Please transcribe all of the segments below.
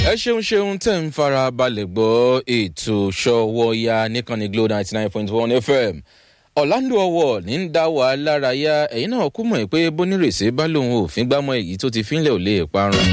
ẹ ṣeun ṣeun tẹ̀ ń fara balẹ̀ gbọ́ ètò ṣọwọ́ya níkànnì glo ninety nine point one fm ọ̀làǹdó ọwọ́ ní ń dá wa lára yá ẹ̀yin náà kú mọ̀ pé bónírèsé bá lòun òfin gbámọ́ èyí tó ti fínlẹ̀ ò lè parun.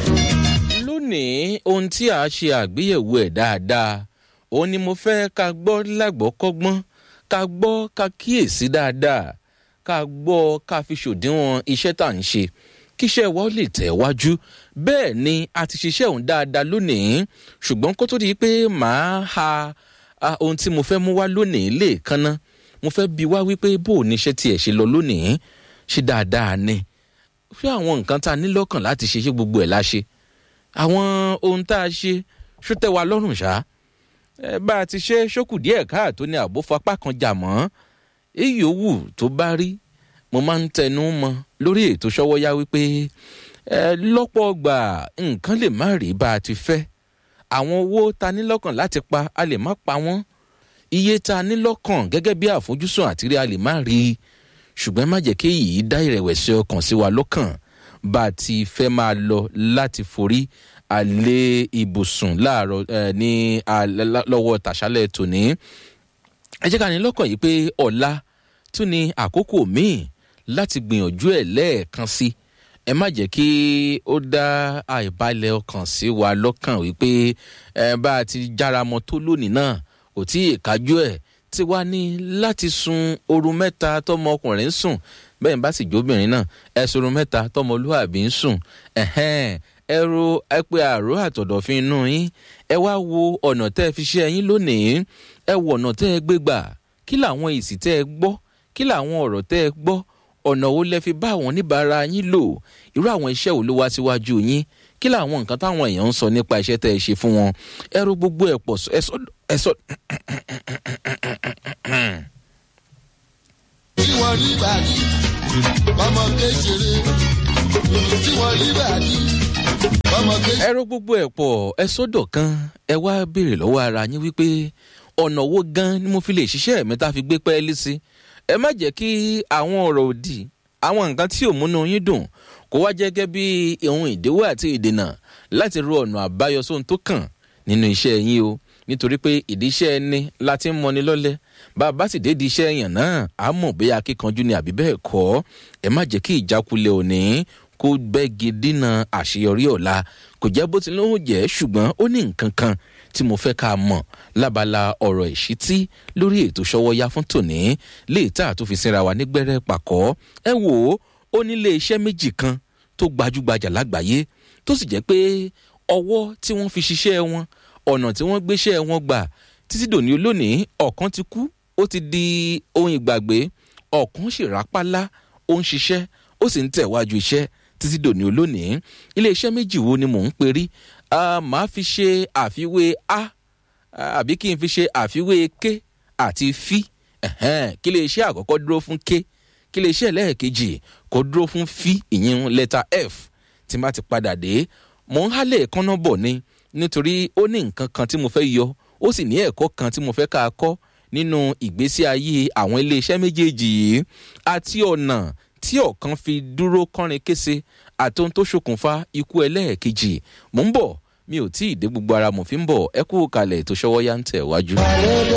lónìí ohun tí a ṣe àgbéyẹ̀wò ẹ̀ dáadáa òun ni mo fẹ́ ká gbọ́ lágbọ́ kọ́gbọ́n ká gbọ́ ká kíyèsí dáadáa ká gbọ́ ká fi ṣòdiwọ̀n iṣẹ́ tá à ń ṣe kíṣẹ́ wa ó lè tẹ̀ wájú bẹ́ẹ̀ ni a ti ṣiṣẹ́ òun dáadáa lónìí ṣùgbọ́n kó tó di pé màá ha ohun tí mo fẹ́ mú wá lónìí lè kanná mo fẹ́ bi wá wípé bó o níṣẹ́ tiẹ̀ ṣe lọ lónìí ṣe dáadáa ni ṣé àwọn nǹkan tá a ní lọ́kàn láti ṣe ṣé gbogbo ẹ̀ la ṣe àwọn ohun tá a ṣe ṣó tẹ́ wa lọ́rùn ṣá ẹ bá a ti ṣe ṣókù díẹ̀ káàtó ní àbó fapá kan jà mọ́ èyí ò wù tó bá rí mo máa ń tẹnu mọ lórí ètò ṣọwọ́yá wípé ẹ lọ́pọ̀ gbà nǹkan lè má rí bá a ti fẹ́ àwọn owó ta ní lọ́kàn láti pa a lè má pa wọ́n iye ta ní lọ́kàn gẹ́gẹ́ bí àfojúsùn àtìrí a lè má rí i ṣùgbọ́n má jẹ́ kí èyí dá ìrẹ̀wẹ̀sì ọkàn sí wa lọ́kàn bá a ti fẹ́ máa lọ láti forí alẹ́ ibùsùn láàárọ̀ ní lọ́wọ́ tàṣálẹ̀ tòní ẹ jẹ́ ká ní lọ́kàn yìí pé ọ̀la tún ní àkókò míì láti gbìyànjú ẹ̀ lẹ́ẹ̀kan sí ẹ má jẹ́ kí ó dá àìbalẹ̀ ọkàn sí wa lọ́kàn wípé ẹ bá a ti jára mọ́ tó lónìí náà kò tí ì kájú ẹ̀ tí wàá ní láti sun oorun mẹ́ta tọmọ ọkùnrin ń sùn bẹ́ẹ̀ bá sì jóbìnrin náà ẹ sorun mẹ́ta tọmọ olúwàbí ń sùn ẹ ro ẹ pé àrò àtọ̀dọ̀fin inú yín ẹ wá wo ọ̀nà tẹ́ ẹ fi ṣe ẹyin lónìí ẹ wo ọ̀nà tẹ́ ẹ gbé gbà kí làwọn èsì tẹ́ ẹ gbọ́ kí làwọn ọ̀rọ̀ tẹ́ ẹ gbọ́ ọ̀nà wo lẹ fi bá àwọn oníbàárà yín lò irú àwọn iṣẹ́ wo ló wá síwájú yín kí làwọn nǹkan táwọn èèyàn ń sọ nípa iṣẹ́ tẹ́ ẹ ṣe fún wọn ẹ ro gbogbo ẹ̀ pọ̀ ẹ sọ. tí wọ́n rí bàdí ọmọ kékeré tí wọ́n rí bàdí ọmọ kékeré. ẹ ro gbogbo ẹ̀ pọ̀ ẹ sọ́dọ̀ kan ẹ wá béèrè lọ́wọ́ ara yín wípé ọ̀nà wo gan ni mo fi lè ṣiṣẹ́ mi tá a fi gbé pẹ́ẹ́lí sí ẹ má jẹ́ kí àwọn ọ̀rọ̀ òdì àwọn nǹkan tí ò múnú yín dùn kó wá jẹ́ gẹ́gẹ́ bí ohun ìdíwọ́ àti ìdènà láti ro ọ̀nà àbáyọ sóhun tó kàn nínú iṣẹ́ yín o nítorí pé ìdí iṣẹ́ ẹni láti ń mọni lọ́lẹ̀ bá a bá sì dédi iṣẹ́ èèyàn náà á mọ̀ bóyá akíkanjú ni àbí bẹ́ẹ̀ kọ́ ẹ má jẹ́ kí ìjákulẹ̀ òní kó bẹ́gi dínà àṣeyọrí ọ̀la kò jẹ́ bó ti lóhùn jẹ́ ṣùgbọ́n ó ní nǹkan kan tí mo fẹ́ ká mọ̀ lábala ọ̀rọ̀ ìṣítí lórí ètò ṣọwọ́yá fún tòní lè tà tó fi sinra wa nígbẹ́rẹ́ pàkọ́ ẹ wò ó ó nílé iṣẹ́ méjì kan tó gbajúgbajà lágbàáyé tó sì jẹ́ pé ọwọ́ tí wọ́n fi ṣiṣẹ́ wọn ọ̀nà tí wọ́n gbéṣẹ́ wọn gbà títí dòní olónìí ọ̀kan ti kú ó ti di ohun ìgbàgbé ọ̀kan sì rápálá ó ń ṣiṣẹ́ ó sì ń tẹ̀wájú iṣẹ́ títí dòní olónìí iléeṣẹ́ méjì wo ni mò ń perí màá fi ṣe àfiwé a àbí kí n fi ṣe àfiwé k àti fi kí iléeṣẹ́ àkọ́kọ́ dúró fún k kí iléeṣẹ́ lẹ́ẹ̀kejì kó dúró fún fi ìyẹn lẹ́tà f tí má ti padà dé mò ń hálẹ̀ kánná bọ̀ ni nítorí ó ní nǹkan kan tí mo fẹ́ yọ ó sì ní ẹ̀kọ́ kan tí mo fẹ́ ká a kọ́ nínú ìgbésí ayé àwọn iléeṣẹ́ méjèèjì yìí àti ọ̀nà tí ọ̀kan fi dúró kọ́rin kése àti ohun tó ṣokùnfà ikú ẹlẹ́ẹ̀kejì mò ń bọ̀ mi ò tí ì dé gbogbo ara mo fi ń bọ̀ ẹ kú kalẹ̀ tó ṣọwọ́ yá ń tẹ̀ wájú.